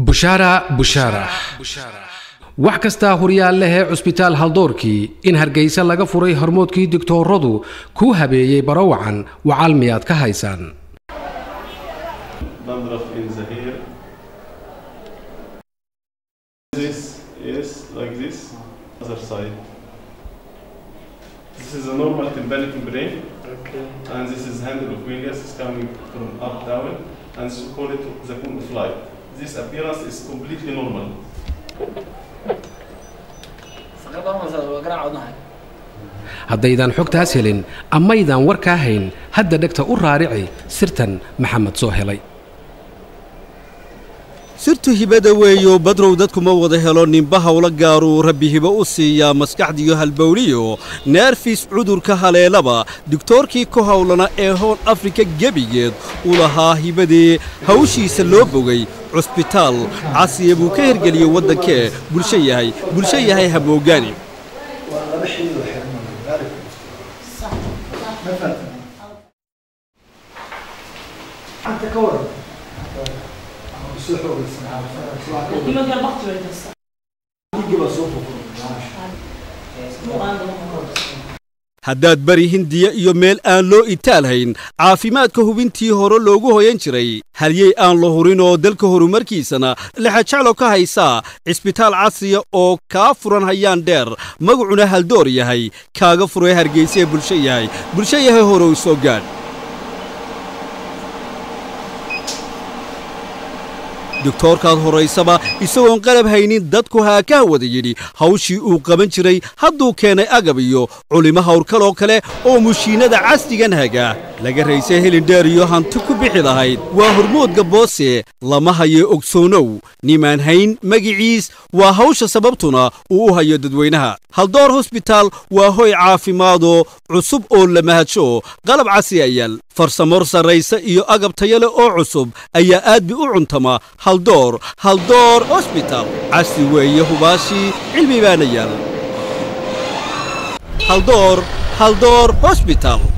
bushaara bushaara wax kastaa horyaal lehee cusbitaal haldoorkii in hargaysa laga furay hormoodkii digtooradu kuu habeeyey barawacan wacal miyaad ka haysaan dandruff in the hair. This is like this, other side. This is a normal tympanic membrane, and this is handle of Williams is coming from up down, and so call it the cone of light. This appearance is completely normal. haddaydan xogtaas helin amaydaan warkaa hayn hadda dhegta u raarici sirtan maxamed soo helay sirtu hibada weeyo badrow dadkuma wada helo ninba hawlo gaaruu rabbi hibo u siiyaa maskaxdiyo halbowliyo neerfis cudurka haleelaba digtoorkii ku hawlana ee hool afrika gebigeed u lahaa hibadee hawshiisa loo bogay cusbitaal casiya buu ka hergeliyey waddankee bulsho yahay bulsho yahay hamoogaani haddaad bari hindiya iyo meel aan loo itaalhayn caafimaadka hubintii hore loogu hoyan jiray halyey aan la hurin oo dalka horumarkiisana lexajaclo ka haysaa cisbitaal casriya oo kaa furan hayaan dheer magacuna haldoor yahay kaaga furay hargaysa ee bulsho yahay bulsho yahay horow soo gaadh doktoorkaad horaysaba isagoon qalab haynin dadku haakaha wada yidhi hawshii uu qaban jiray hadduu keenay agab iyo culimo hawrkaloo kale oo mushiinnada casrigan haga laga raysay helindheer iyo hanti ku bixi lahayd waa hormoodga boose lama hayo ogsoonow nimaan hayn magiciis waa hawsha sababtuna uu u hayo dadweynaha haldoor hosbitaal waa hoy caafimaadoo cusub oo la mahadsho qalab casri ayaal farsamor sarraysa iyo agab tayale oo cusub ayaa aad bi u cuntama haldoor haldoor hosbital casri weeye hubaashii cilmi baana yaal haldoor haldoor hosbital